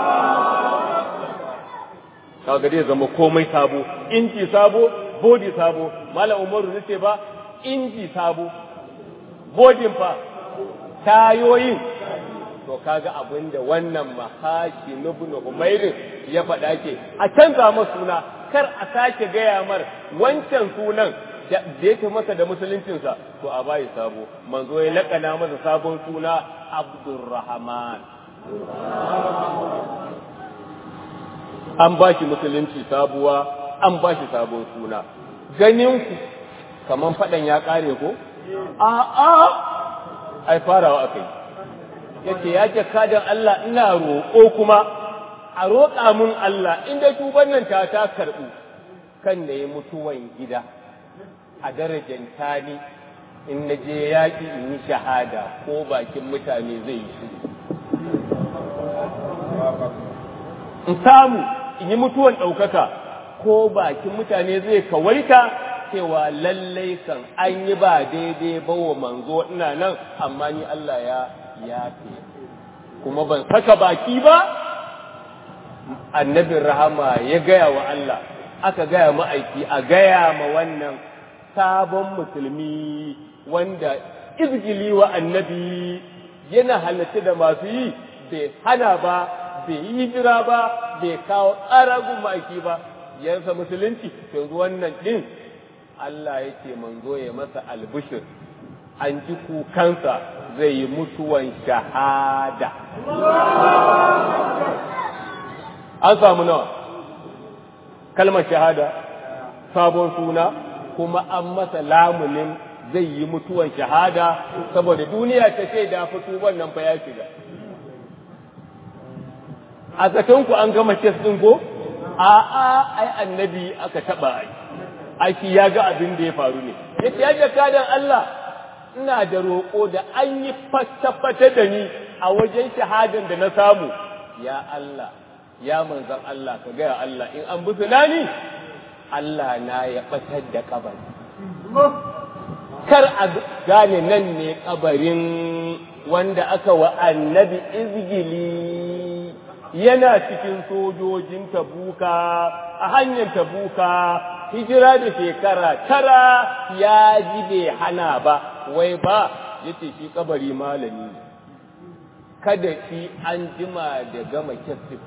kaga zai zama komai sabo inji sabo body sabo malam umaru nace ba inji sabo bodin fa tayoyin to kaga abin da wannan mahashi ibn umairin ya faɗa ke a canza masa suna kar a sake gaya mar wancan sunan da yake masa da musuluncinsa to a bayi sabo manzo ya lakana masa sabon suna abdurrahman an ba shi musulunci sabuwa an ba shi sabon suna ganin ku kaman faɗan ya ƙare ko a'a ai farawa aka yi yace ya ce kadan Allah ina roƙo kuma a roƙa mun Allah inda tuban nan ta ta karɓu kan da ya mutuwan gida a darajar tani in na je yaƙi in yi shahada ko bakin mutane zai yi shiru in samu in yi mutuwan ɗaukaka ko bakin mutane zai kawaita cewa lallai kan an yi ba daidai ba wa manzo ina nan amma ni Allah ya yafe kuma ban saka baki ba annabin rahama ya gaya wa Allah aka gaya ma'aiki a gaya ma wannan sabon musulmi wanda izgili wa annabi yana halatta da masu yi bai hana ba bai yi hijira ba bai kawo tsaragun ma'aiki ba yansa musulunci yanzu wannan din Allah yake manzo ya masa albishir an ji kukansa zai yi mutuwan shahada an samu nawa kalmar shahada sabon suna kuma an masa lamunin zai yi mutuwan shahada saboda duniya ta ce da fito wannan fa ya shiga a ku an gama kes ɗin ko a'a ai annabi aka taɓa ai aiki ya ga abin da ya faru ne yace ya jakadan Allah ina da roƙo da an yi fata-fata da ni a wajen shahadan da na samu ya Allah ya manzan Allah ka gaya Allah in an busu ni Allah na ya ɓatar da kabari kar a gane nan ne kabarin wanda aka wa annabi izgili yana cikin sojojin tabuka a hanyar tabuka hijira da shekara tara ya ji bai hana ba wai ba yace shi kabari malami ne kada shi an jima da gama kyasif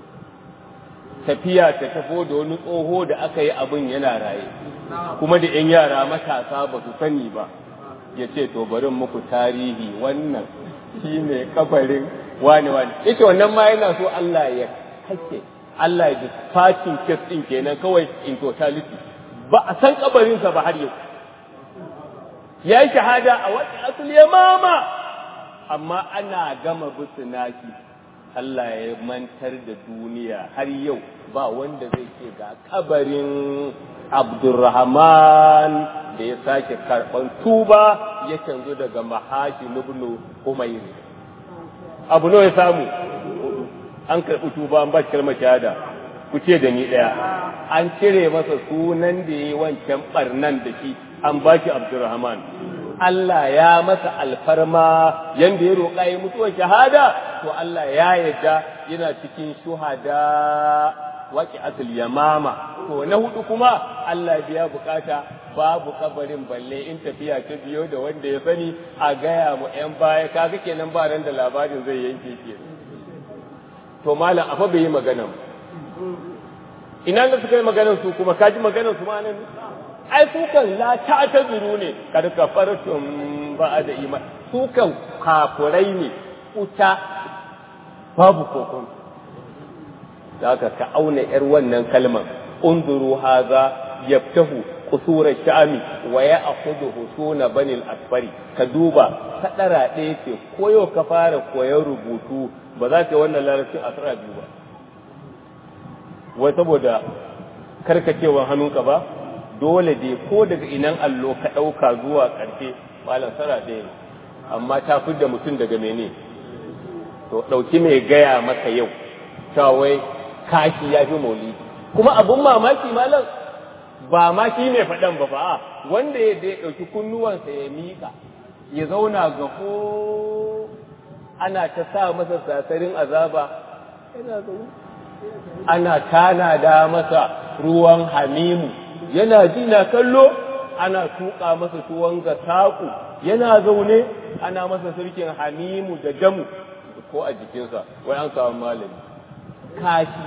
tafiya ta tafo da wani tsoho da aka yi abin yana raye kuma da 'yan yara matasa ba su sani ba ya ce to barin muku tarihi wannan shi ne kabarin wani wani ya ce wannan ma yana so Allah ya kake Allah ya dispatching kes ɗin kenan kawai in totality ba a san kabarinsa ba har yau ya yi shahada a wata asali ya mama amma ana gama bisu naki Allah ya mantar da duniya har yau ba wanda zai ce ga kabarin Abdurrahman da ya sake karɓan tuba ya canzo daga mahashi nubnu Umayr. Abu nawa ya samu? An karɓi tuba an ba shi kalmar shahada. Ku ce da ni ɗaya. An cire masa sunan da ya yi wancan ɓarnan da shi an ba shi Abdurrahman. Allah ya masa alfarma yanda ya roƙa ya mutuwar shahada to Allah ya yarda yana cikin shuhada waƙi asul yamama to na hudu kuma Allah biya bukata babu kabarin balle in tafiya ta biyo da wanda ya sani a gaya mu yan baya kaga kenan ba ran da labarin zai yanke ke to malam afa bai yi magana ina da suka yi maganar su kuma kaji maganar su ma nan ai su kan la ta ta zuru ne kad kafartum ba da iman su kan kafurai ne uta babu kokon zaka ka auna yar wannan kalmar unduru haza yaftahu qusura sha'ami wa ya'khudhu husuna bani al-asfari ka duba kadara ɗaya ce koyo ka fara koyon rubutu ba za ka yi wannan larabcin asara biyu ba wai saboda karkacewan hannunka ba dole dai ko daga inan allo ka ɗauka zuwa ƙarshe malam sara ɗaya ne amma ta da mutum daga mene to ɗauki mai gaya maka yau wai kashi ya fi maulidi kuma abun mamaki malam ba ma shi ne faɗan ba ba wanda ya dai ɗauki kunnuwansa ya miƙa ya zauna ga ko ana ta sa masa sasarin azaba yana zaune ana tana da masa ruwan hamimu yana ji na kallo ana tuƙa masa tuwon ga saƙu yana zaune ana masa sirkin hamimu da damu ko a jikinsa wai an samu malami kashi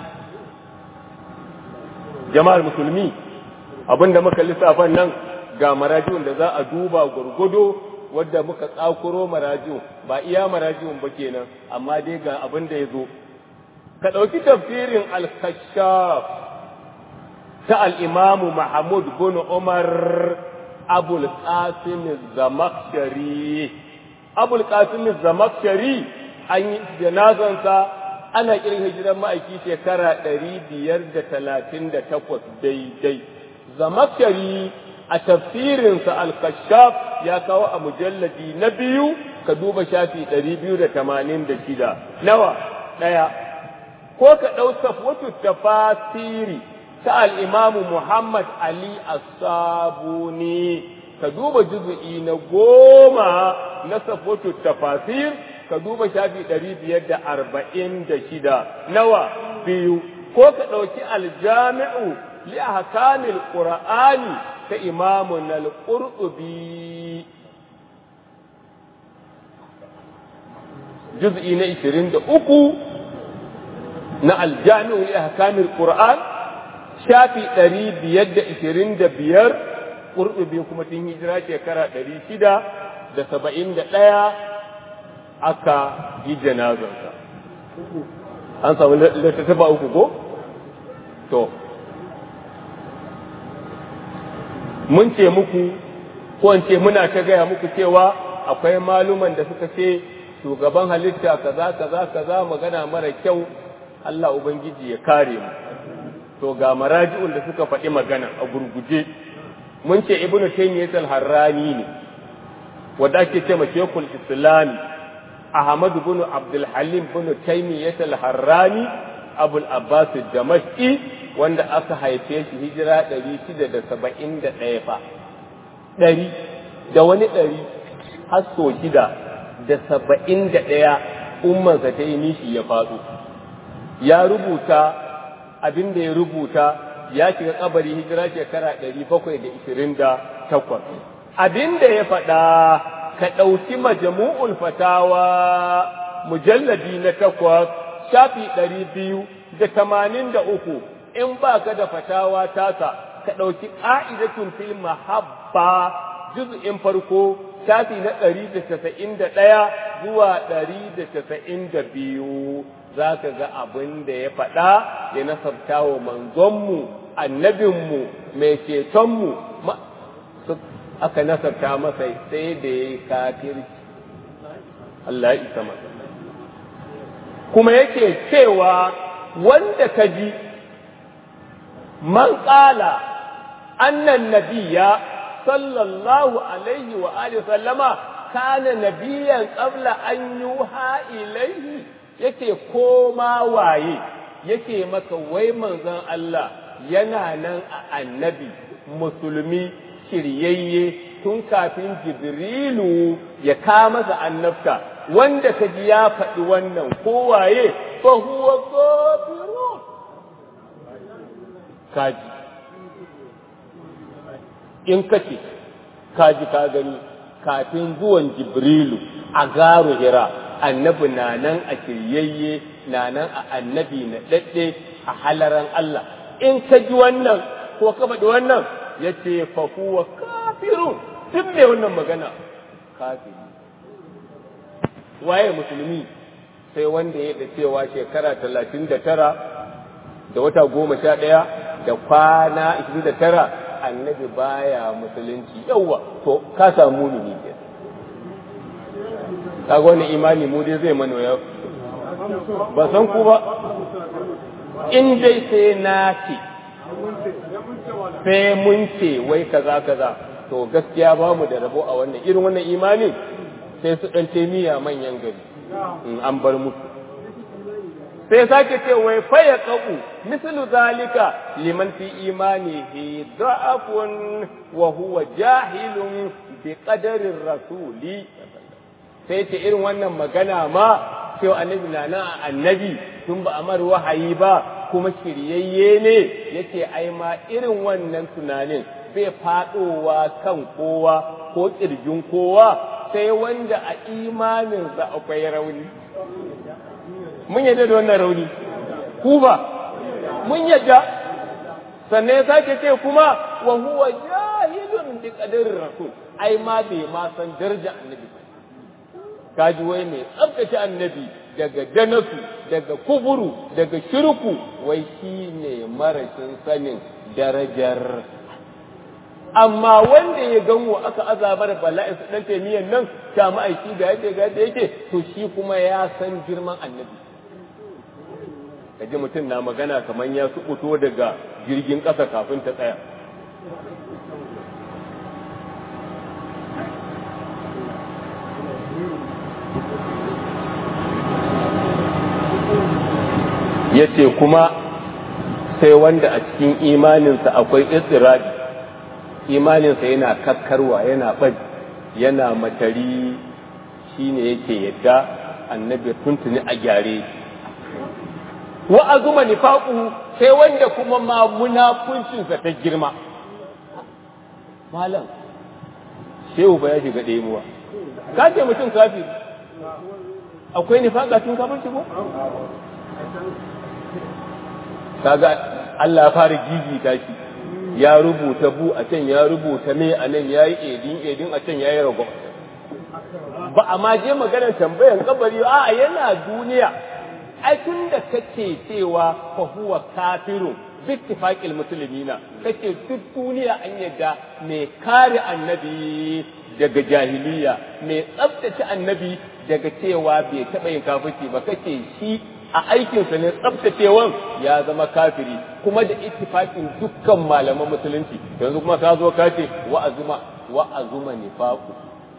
jama'ar musulmi abinda muka lissafan nan ga marajin da za a duba gurgudo wadda muka tsakuro marajin ba iya marajin ba kenan amma dai ga abin da ya zo ka ɗauki tafsirin al-kashaf ta al-imamu mahmud bin umar abul qasim zamakshari abul qasim zamakshari an yi janazansa ana kirin hijiran ma'aiki shekara ɗari biyar da talatin da takwas daidai zamakshari a tafsirinsa al-kashaf ya kawo a mujalladi na biyu ka duba shafi ɗari biyu da tamanin da shida nawa ɗaya ko ka ɗau safwatu tafasiri ta al'imamu Muhammad Ali As-Sabuni ka duba juzu'i na goma na safwatu tafasir ka duba shafi ɗari biyar da arba'in da shida nawa biyu ko ka ɗauki aljami'u li ahkamil qur'ani ta imamun al-qurtubi juz'i na 23 na aljami'u li ahkamil qur'an shafi 525 qurtubi kuma tun hijira shekara 671 aka yi janazarsa an samu littattafa uku ko to mun ce muku ko in ce muna ta gaya muku cewa akwai maluman da suka ce shugaban halitta kaza kaza kaza magana mara kyau Allah ubangiji ya kare mu to ga maraji'un da suka faɗi magana a gurguje mun ce ibnu taymiyyah al-harrani ne wanda ake ce ma shekul islami ahmad ibn abdul halim ibn taymiyyah al-harrani abul abbas damashqi wanda aka haife shi hijira 671 fa ɗari da wani ɗari har so shida da saba'in da ɗaya ummansa ta yi nishi ya faɗo ya rubuta abin da ya rubuta ya shiga kabari hijira shekara ɗari bakwai da ishirin da takwas abin da ya faɗa ka ɗauki majamu'ul fatawa mujalladi na takwas shafi ɗari biyu da tamanin da uku in ba ka da fatawa tasa ka ɗauki ƙa'idatun fil mahabba juz'in farko shafi na ɗari da casa'in da ɗaya zuwa ɗari da casa'in da biyu za ka ga abin da ya faɗa ya nasabta wa manzonmu annabinmu mai cetonmu aka nasabta masa sai da ya yi kafirci Allah ya isa masa kuma yake cewa wanda ka ji man ƙala annan nabiya sallallahu alaihi wa alihi sallama kana nabiyan qabla an yuha ilaihi yake koma waye yake maka wai manzon Allah yana nan a annabi musulmi shiryayye tun kafin jibrilu ya kama masa annabta wanda ka ji ya faɗi wannan kowaye fa huwa kafirun kaji in kace kaji ka gani kafin zuwan jibrilu a garu hira annabi na nan a shiryayye na nan a annabi na daɗe a halaran Allah in ka ji wannan ko ka faɗi wannan ya ce fa huwa kafirun duk mai wannan magana kafiri waye musulmi sai wanda ya da cewa shekara talatin da tara da wata goma sha ɗaya da kwana ishirin da tara annabi baya musulunci yawwa to ka samu ni ke kaga wani imani mu dai zai mana ya ba san ku ba in dai sai na ce sai mun ce wai kaza kaza to gaskiya ba mu da rabo a wannan irin wannan imani sai su ɗan miya manyan gari in an bar musu sai sake ce wai faya kaku mislu zalika liman fi imanihi da'afun wa huwa jahilun bi qadarin rasuli sai ce irin wannan magana ma cewa annabi na nan annabi tun ba amar wahayi ba kuma shiryayye ne yace ai ma irin wannan tunanin bai faɗowa kan kowa ko ƙirjin kowa sai wanda a imaninsa akwai rauni mun yadda da wannan rauni ku ba mun yadda sannan ya sake ce kuma wa huwa jahilun bi qadarir rasul ai ma bai ma san daraja annabi kaji wai mai tsabtace annabi daga danasu daga kuburu daga shirku wai shine marashin sanin darajar amma wanda ya ganwo aka azabar bala'in su dan taimiyan nan ta ma'aiki ga yadda ga yadda yake to shi kuma ya san girman annabi kaji mutum na magana kamar ya subuto daga jirgin ƙasa kafin ta tsaya ya ce kuma sai wanda a cikin imaninsa akwai istirabi imaninsa yana kakkarwa yana ɓad yana matari shine yake yadda annabi tuntuni a gyare wa azuma nifaqu sai wanda kuma ma munafuncinsa ta girma malam shehu ba ya shiga ɗemuwa ka ce mutum kafiri akwai nifaqa tun kafirci ko kaga Allah ya fara gigita shi ya rubuta bu a can ya rubuta me a nan ya yi edin edin a can ya yi rago ba a ma je maganar tambayan kabari a yana duniya ai tun da kace cewa fa huwa kafiru bittifaqil muslimina kace duk duniya an yadda mai kare annabi daga jahiliya mai tsabtace annabi daga cewa bai taɓa yin kafirci ba kace shi a aikinsa ne tsabtacewan ya zama kafiri kuma da ittifaqin dukkan malaman musulunci yanzu kuma ka zo ka ce wa azuma wa azuma nifaqu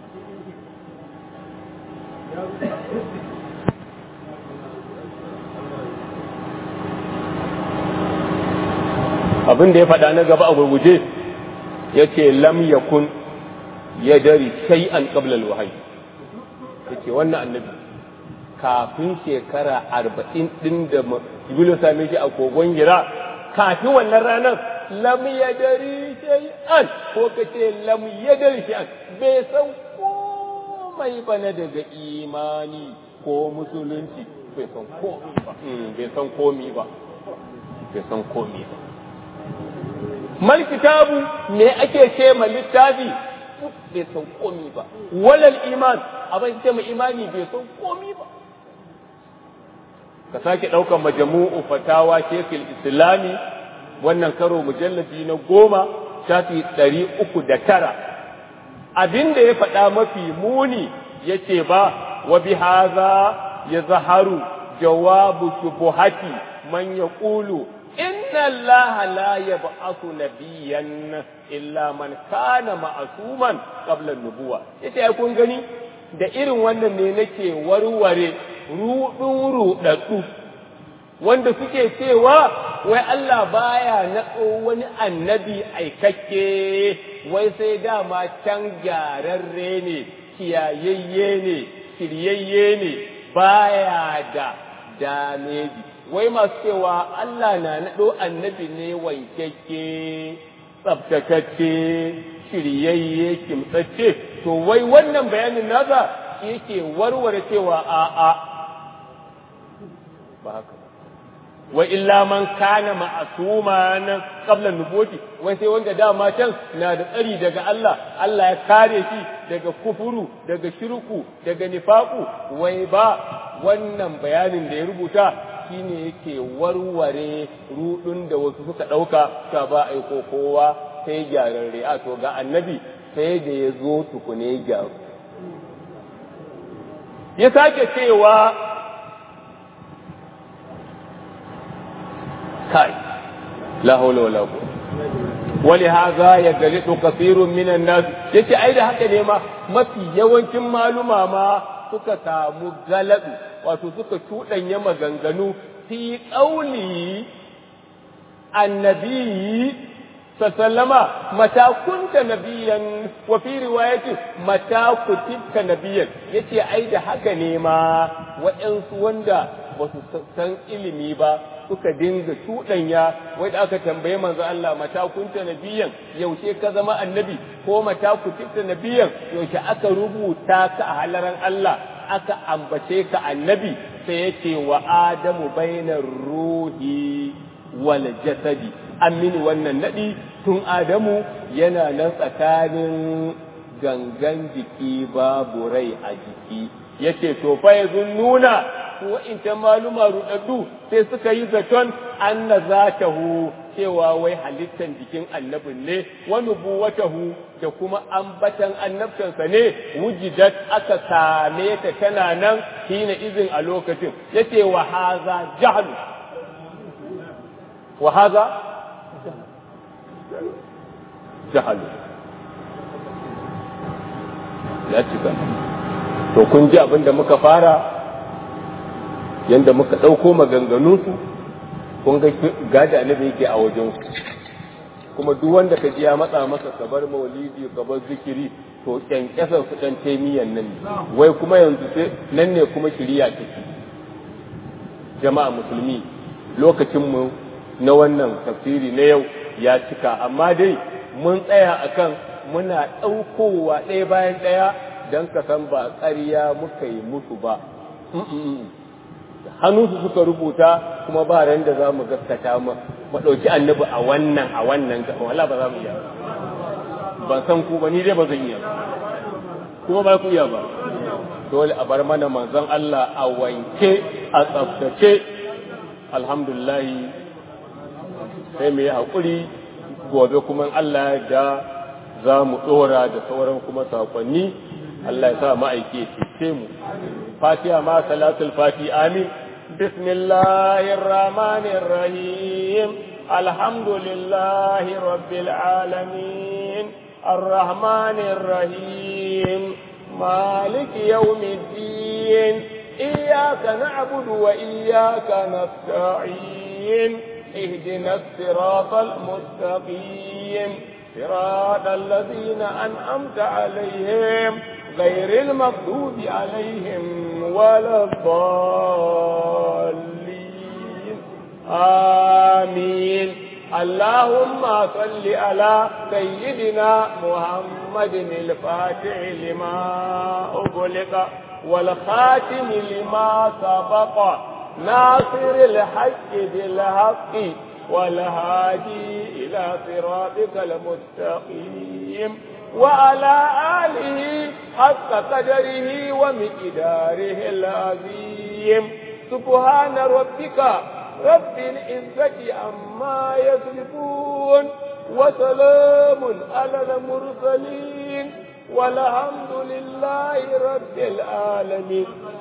abin da ya faɗa na gaba a gurguje ya ce lam yakun ya dari shay'an qabla al-wahyi yace wannan annabi kafin shekara arba'in ɗin da Jibrilu same shi a kogon gira kafin wannan ranar lam yadari shay'an ko kace lam yadari shay'an bai san komai ba na daga imani ko musulunci bai san komai ba bai san komai ba bai san komai ba mal kitabu me ake ce ma littafi bai san komai ba walal iman abin ce ma imani bai san komai ba ka sake ɗaukar majamu'u fatawa shekul islami wannan karo mujalladi na goma shafi ɗari uku da tara abin da ya faɗa mafi muni ya ce ba wa bi haza ya zaharu jawabu shubuhati man ya ƙulu inna allaha la yab'athu nabiyyan illa man kana ma'asuman qabla nubuwa yace ai kun gani da irin wannan ne nake warware ruɗin ruɗaɗɗu wanda suke cewa wai Allah baya naɗo wani annabi aikakke wai sai dama can gyararre ne kiyayayye ne shiryayye ne baya da dameji wai masu cewa Allah na naɗo annabi ne wankakke tsabtatacce shiryayye kimtsacce to wai wannan bayanin nasa shi yake warware cewa a'a ba haka wa illa man kana ma'asuman qabla nubuwati wai sai wanda dama can na da tsari daga Allah Allah ya kare shi daga kufuru daga shirku daga nifaku wai ba wannan bayanin da ya rubuta shine yake warware rudun da wasu suka dauka ta ba aiko kowa sai gyararre a to ga annabi sai da ya zo tukune gyaru ya sake cewa kai la haula wala quwwata wali hadha yagalidu kathirun minan nas yace ai da haka ne ma mafi yawancin maluma ma suka samu galabi wato suka cuɗanya maganganu fi qauli annabi sallama mata kunta nabiyan wa fi riwayati mata kutibta nabiyan yace ai da haka ne ma waɗansu wanda ba su san ilimi ba suka dinga cuɗanya wai da aka tambaye manzo Allah mata kunta nabiyan yaushe ka zama annabi ko mata kutibta nabiyan yaushe aka rubuta ka a halaran Allah aka ambace ka annabi sai ya ce wa adamu bainar ruhi wal jasadi an mini wannan naɗi tun adamu yana nan tsakanin gangan jiki babu rai a jiki yace to fa yanzu nuna su wa'incan maluma rudaddu sai suka yi zaton anna zatahu cewa wai halittan jikin annabin ne wa nubuwatahu da kuma ambatan annabtansa ne wujidat aka same ta tana nan hina izin a lokacin yace wa haza jahlu wa haza jahlu ya cika to kun ji abin da muka fara yanda muka ɗauko maganganunsu kun ga gada annabi yake a wajen kuma duk wanda ka ji ya matsa masa ka bar maulidi ka bar zikiri to kyankyasar su dan taimiyan nan ne wai kuma yanzu sai nan ne kuma shiriya take jama'a musulmi lokacin mu na wannan tafsiri na yau ya cika amma dai mun tsaya akan muna ɗaukowa ɗaya bayan ɗaya don ka san ba ƙarya muka yi musu ba hannunsu suka rubuta kuma ba ran da za mu gaskata mu ɗauki annabi a wannan a wannan gaban wala ba za mu iya ban san ku ba ni dai ba zan iya kuma ba ku iya ba dole a bar mana manzon Allah a wanke a tsaftace alhamdulillah sai mu yi haƙuri gobe kuma Allah da za mu ɗora da sauran kuma saƙonni Allah ya sa ma'aiki ya cece mu fatiha ma salatul fati amin bismillahir rahmanir rahim alhamdulillahi rabbil alamin arrahmanir rahim maliki yawmiddin iyyaka na'budu wa iyyaka nasta'in اهدنا الصراط المستقيم صراط الذين أنعمت عليهم غير المغضوب عليهم ولا الضالين آمين اللهم صل على سيدنا محمد الفاتح لما أغلق والخاتم لما سبق ناصر الحق بالحق والهادي إلى صراطك المستقيم وعلى آله حق قدره ومقداره العظيم سبحان ربك رب العزة عما يصفون وسلام على المرسلين والحمد لله رب العالمين